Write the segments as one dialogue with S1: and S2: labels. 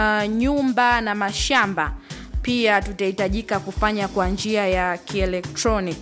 S1: uh, nyumba na mashamba pia tutahitajika kufanya kwa njia ya kielektronic.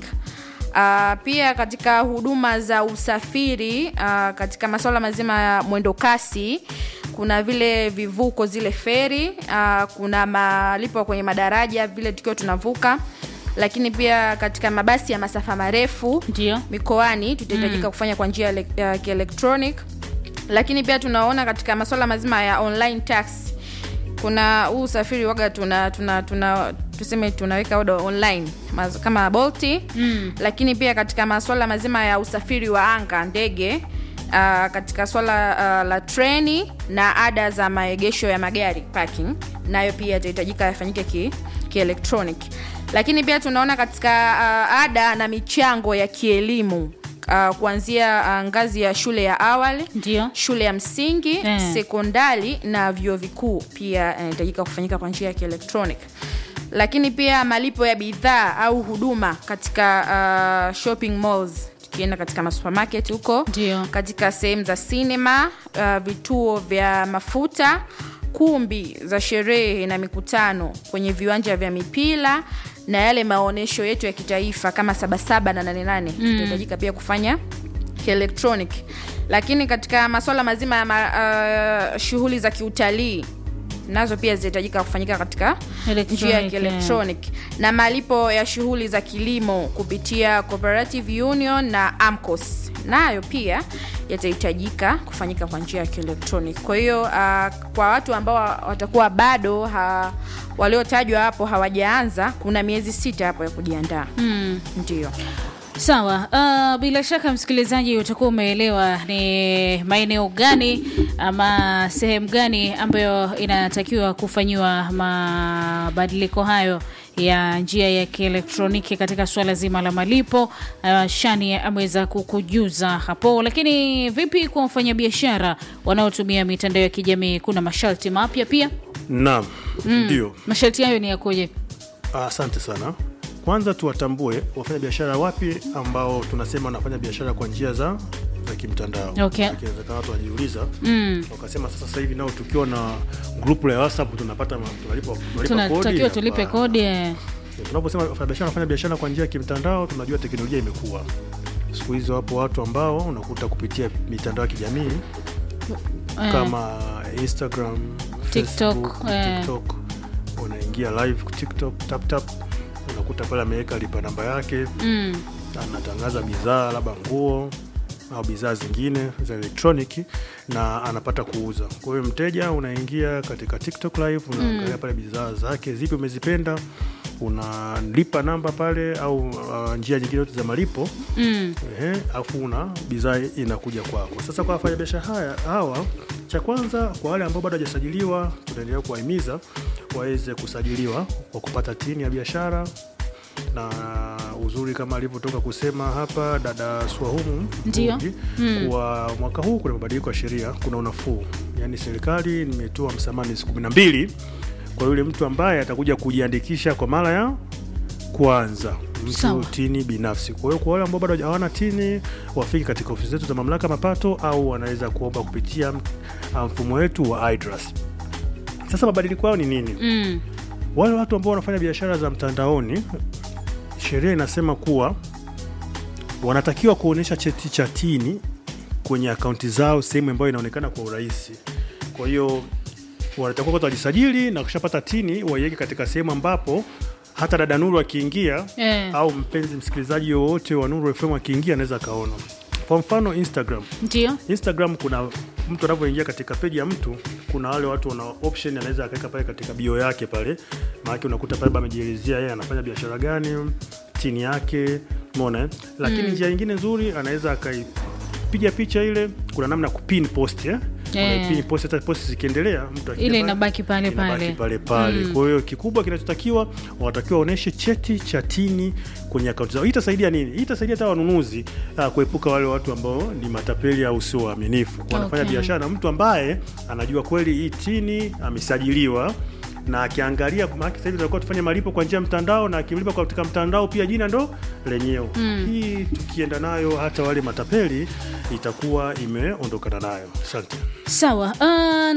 S1: Uh, pia katika huduma za usafiri uh, katika masuala mazima ya mwendo kasi kuna vile vivuko zile feri uh, kuna malipo kwenye madaraja vile tukiwa tunavuka lakini pia katika mabasi ya masafa marefu
S2: Ndio.
S1: mikoani tutahitajika mm. kufanya kwa njia ya ele- ya kielektronic lakini pia tunaona katika masuala mazima ya online tax kuna huu usafiri waga tuna, tuna, tuna tuseme tunaweka oda online maz- kama bolti mm. lakini pia katika masuala mazima ya usafiri wa anga ndege Uh, katika swala uh, la treni na ada za maegesho ya magari parking nayo pia yatahitajika yafanyike ki, kielektronic lakini pia tunaona katika uh, ada na michango ya kielimu uh, kuanzia uh, ngazi ya shule ya awali
S2: Ndio.
S1: shule ya msingi
S2: Eh.
S1: sekondari na vyuo vikuu pia yanahitajika kufanyika kwa njia ya kielektronic lakini pia malipo ya bidhaa au huduma katika uh, shopping malls tukienda katika masupermarket huko
S2: Ndio.
S1: katika sehemu za sinema uh, vituo vya mafuta kumbi za sherehe na mikutano kwenye viwanja vya mipira na yale maonyesho yetu ya kitaifa kama sabasaba na nanenane mm. tutahitajika pia kufanya kielektronic lakini katika maswala mazima ya ma, uh, shughuli za kiutalii nazo pia zitahitajika kufanyika katika
S2: Electronic,
S1: njia ya
S2: yeah.
S1: kielektronic na malipo ya shughuli za kilimo kupitia cooperative union na amcos nayo pia yatahitajika kufanyika kwa njia ya kielektronic kwa hiyo uh, kwa watu ambao watakuwa bado ha, waliotajwa hapo hawajaanza kuna miezi sita hapo ya kujiandaa
S2: Mm.
S1: ndio
S2: Sawa. Uh, bila shaka msikilizaji utakuwa umeelewa ni maeneo gani ama sehemu gani ambayo inatakiwa kufanyiwa mabadiliko hayo ya njia ya kielektroniki katika suala zima la malipo. Uh, Shani ameweza kukujuza hapo, lakini vipi kwa wafanyabiashara wanaotumia mitandao ya kijamii? Kuna masharti mapya pia.
S3: Naam, ndio.
S2: Masharti hayo ni yakoje?
S3: Ah, Asante sana. Kwanza tuwatambue wafanya biashara wapi ambao tunasema wanafanya biashara kwa njia za za kimtandao.
S2: Okay.
S3: Inawezekana watu wajiuliza
S2: Mm.
S3: wakasema sasa sasa hivi nao tukiwa na grupu la WhatsApp tunapata ma- tunalipa tunalipa kodi.
S2: Tunatakiwa tulipe
S3: Hapana.
S2: kodi. eh.
S3: Tunaposema wafanyabiashara wanafanya biashara kwa njia ya kimtandao, tunajua teknolojia imekuwa. Siku hizi wapo watu ambao unakuta kupitia mitandao ya kijamii
S2: Eh.
S3: kama Instagram,
S2: TikTok,
S3: Facebook,
S2: eh.
S3: TikTok unaingia live TikTok tap tap, unakuta pale ameweka lipa namba yake,
S2: Mm.
S3: anatangaza bidhaa labda nguo au bidhaa zingine za elektroniki na anapata kuuza. Kwa hiyo mteja unaingia katika TikTok live, unaangalia pale bidhaa zake zipi umezipenda, unalipa namba pale au uh, njia nyingine zote za malipo
S2: Mm.
S3: Ehe, afu una bidhaa inakuja kwako. Sasa kwa wafanyabiashara haya hawa, cha kwanza kwa wale ambao bado hawajasajiliwa, tunaendelea kuwahimiza waweze kusajiliwa kwa kupata tini ya biashara na uzuri kama alivyotoka kusema hapa dada Swahumu
S2: Ndio.
S3: Mbugi, kuwa mwaka huu kuna mabadiliko ya sheria, kuna unafuu, yaani serikali nimetoa msamaha miezi kumi na mbili kwa yule mtu ambaye atakuja kujiandikisha kwa mara ya kwanza
S2: Sawa.
S3: mtu tini binafsi. Kwa hiyo kwa wale ambao bado hawana tini wafike katika ofisi zetu za mamlaka ya mapato au wanaweza kuomba kupitia uh, mfumo wetu wa IDRAS. Sasa mabadiliko yao ni nini?
S2: Mm.
S3: Wale watu ambao wanafanya biashara za mtandaoni, sheria inasema kuwa wanatakiwa kuonyesha cheti cha tini kwenye akaunti zao sehemu ambayo inaonekana kwa urahisi. Kwa hiyo wanatakiwa kwanza wajisajili na kushapata tini waiweke katika sehemu ambapo hata dada Nuru akiingia
S2: Eh.
S3: au mpenzi msikilizaji yoyote wa Nuru FM akiingia anaweza akaona. Kwa mfano Instagram,
S2: Ndio.
S3: Instagram kuna mtu anavyoingia katika peji ya mtu, kuna wale watu wana option anaweza akaweka pale katika bio yake pale, maana unakuta pale amejielezea yeye anafanya biashara gani, chini yake, umeona eh? Lakini njia nyingine nzuri anaweza akaipiga picha ile, kuna namna ya kupin post eh?
S2: Eh.
S3: Unaipin post, hata post zikiendelea mtu akija
S2: Ile
S3: pale,
S2: inabaki pale
S3: inabaki
S2: pale.
S3: pale pale. Kwa hiyo kikubwa kinachotakiwa wanatakiwa waoneshe cheti cha tini kwenye akaunti zao. Hii itasaidia nini? Hii itasaidia hata wanunuzi uh, kuepuka wale watu ambao ni matapeli au sio waaminifu, wanafanya
S2: Okay.
S3: biashara na mtu ambaye anajua kweli hii tini amesajiliwa na akiangalia, maana sasa hivi tutakuwa tufanye malipo kwa njia ya mtandao, na akilipa katika mtandao pia jina ndo lenyewe. Hii tukienda nayo hata wale matapeli itakuwa imeondokana nayo. Asante.
S2: Sawa. Uh,